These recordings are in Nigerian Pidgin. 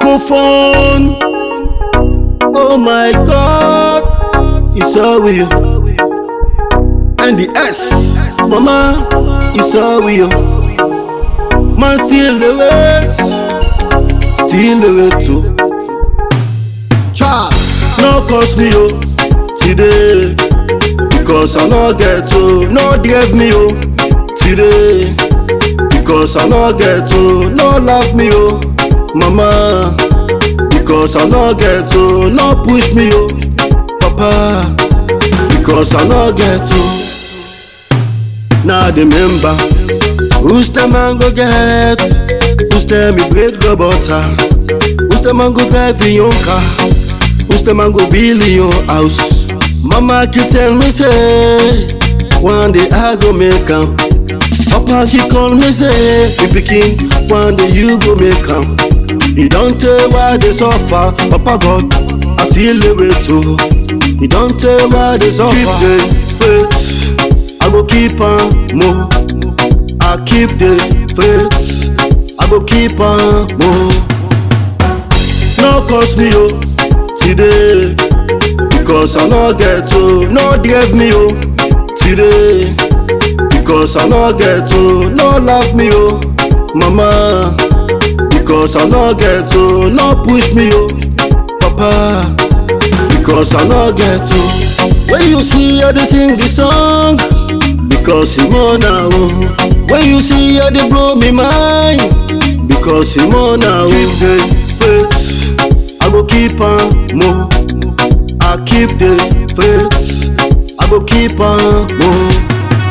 Microphone. Oh my God, it's all with you. And the S, Mama, it's all with you. Man, still the wait, still the wait too. Child, no cost me oh today, because I no get to, no drive me oh today, because I no get to, no love me oh, Mama. Because I no get to, no push me oh, Papa. Because I no get to. Now the member, who's the man go get? Who's the me bread go butter? Who's the man go drive in your car? Who's the man go build in your house? Mama keep tell me say, one day I go make 'em. Papa he call me say, you pikin, one day you go make 'em. You don't tell why they suffer, Papa God, I feel the way too. You don't tell why they suffer. Keep the faith, I go keep on more. I keep the faith, I go keep on more. No cost me oh today, because I no get to, no drive me oh today, because I no get to, no love me oh, Mama. Because I no get to, no push me oh, Papa. Because I no get to. When you see how they sing the song, because you wanna oh. When you see how they blow me mind, because you wanna oh. Keep the faith, I go keep on more. I keep the faith, I go keep on more.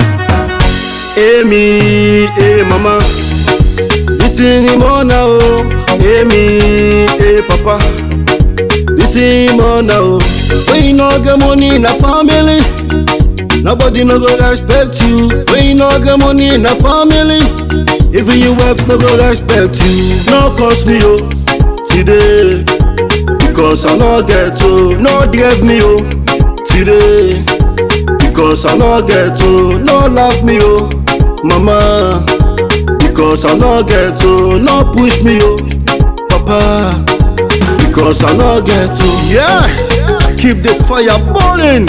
Hey me, hey mama. Listen him on now, hey me, hey papa. Listen him on now. When you no get money in a family, nobody no go respect you. When you no get money in a family, even your wife no go respect you. No cost me oh today, because I no get to, no drive me oh today, because I no get to, no love me oh, mama. Because I no get to, no push me oh, Papa. Because I no get to, yeah. Keep the fire burning.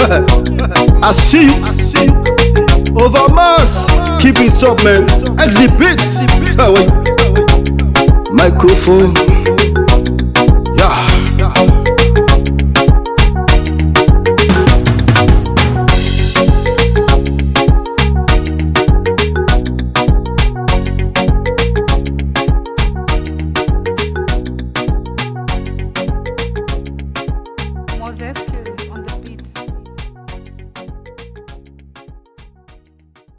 I see you. Over mass. Keep it up, man. Exhibit. Ah, wait. Microphone. Yeah. Moses